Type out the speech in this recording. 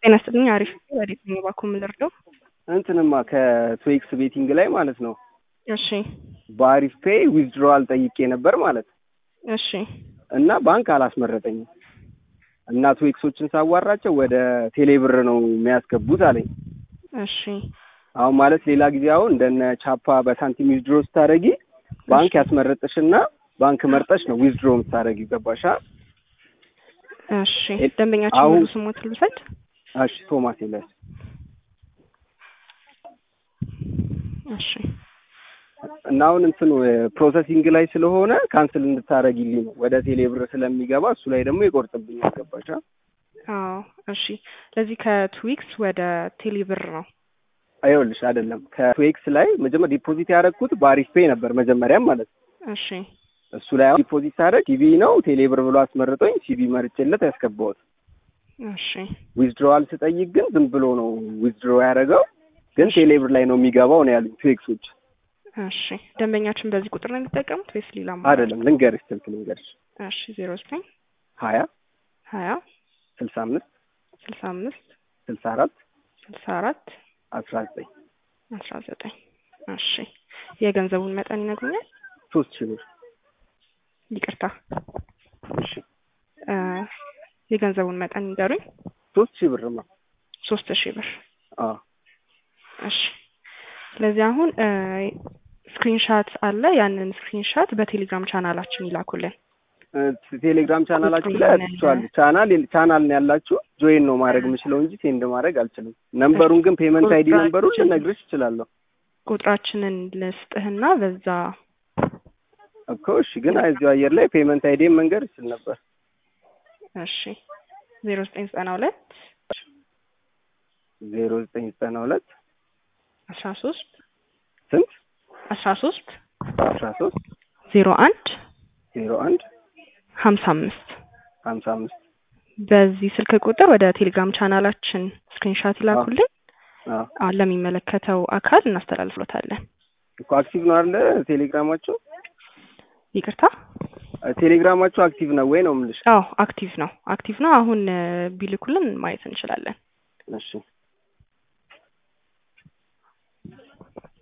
ጤና ይስጥልኝ። አሪፍ ወዴት ነው እባክዎ የምንረዳው? እንትንማ ከትዌክስ ቤቲንግ ላይ ማለት ነው እሺ በአሪፍ ፔይ ዊዝድሮዋል ጠይቄ ነበር ማለት እሺ እና ባንክ አላስመረጠኝም እና ትዌክሶችን ሳዋራቸው ወደ ቴሌብር ነው የሚያስገቡት አለኝ። እሺ አሁን ማለት ሌላ ጊዜ አሁን እንደነ ቻፓ በሳንቲም ዊዝድሮ ስታደረጊ ባንክ ያስመረጥሽና ባንክ መርጠሽ ነው ዊዝድሮ የምታደረጊ ገባሻ? እሺ ደንበኛችን አሁን- ሙሉ ስሞት ልውሰድ? እሺ ቶማስ ይላል እሺ እና አሁን እንትኑ ፕሮሰሲንግ ላይ ስለሆነ ካንስል እንድታደረጊልኝ ነው ወደ ቴሌብር ስለሚገባ እሱ ላይ ደግሞ ይቆርጥብኛል ገባሻ? አዎ እሺ ለዚህ ከትዊክስ ወደ ቴሌብር ነው አይወልሽ አይደለም ከትዌክስ ላይ መጀመሪያ ዲፖዚት ያደረግኩት በአሪፍ ፔይ ነበር መጀመሪያም ማለት ነው። እሺ እሱ ላይ አሁን ዲፖዚት ሳደርግ ሲቪ ነው ቴሌብር ብሎ አስመርጦኝ ሲቪ መርጬለት ያስገባሁት። እሺ ዊዝድሮዋል ስጠይቅ ግን ዝም ብሎ ነው ዊዝድሮ ያደረገው፣ ግን ቴሌብር ላይ ነው የሚገባው ነው ያሉኝ ትዌክሶች። እሺ ደንበኛችን በዚህ ቁጥር ነው የሚጠቀሙት ወይስ ሌላ አማራጭ? አይደለም ልንገርሽ፣ ስልክ ልንገርሽ እሺ ዜሮ ዘጠኝ ሀያ ሀያ ስልሳ አምስት ስልሳ አምስት ስልሳ አራት ስልሳ አራት አስራ ዘጠኝ አስራ ዘጠኝ እሺ የገንዘቡን መጠን ይነግሩኛል? ሶስት ሺህ ብር ይቅርታ እሺ እ የገንዘቡን መጠን ይንገሩኝ። ሶስት ሺህ ብርማ ሶስት ሺህ ብር አዎ እሺ ስለዚህ አሁን ስክሪንሻት አለ። ያንን ስክሪንሻት በቴሌግራም ቻናላችን ይላኩልን። እ ቴሌግራም ቻናላችሁ ላይ አትችዋል ቻናል ቻናል ነው ያላችሁ ጆይን ነው ማድረግ የምችለው እንጂ ሴንድ ማድረግ አልችልም። ነምበሩን ግን ፔመንት አይዲ ነምበሩን ልነግርሽ እችላለሁ ቁጥራችንን ልስጥህና በዛ እኮ እሺ። ግን እዚሁ አየር ላይ ፔመንት አይዲ መንገድ ይችል ነበር። እሺ ዜሮ ዘጠኝ ዘጠና ሁለት ዜሮ ዘጠኝ ዘጠና ሁለት አስራ ሶስት ስንት አስራ ሶስት አስራ ሶስት ዜሮ አንድ ዜሮ አንድ ሀምሳ አምስት ሀምሳ አምስት በዚህ ስልክ ቁጥር ወደ ቴሌግራም ቻናላችን ስክሪንሻት ይላኩልን። አዎ አሁን ለሚመለከተው አካል እናስተላልፍሎታለን። እኮ አክቲቭ ነው አለ ቴሌግራማችሁ ይቅርታ ቴሌግራማችሁ አክቲቭ ነው ወይ ነው የምልሽ? አዎ አክቲቭ ነው አክቲቭ ነው። አሁን እ ቢልኩልን ማየት እንችላለን። እሺ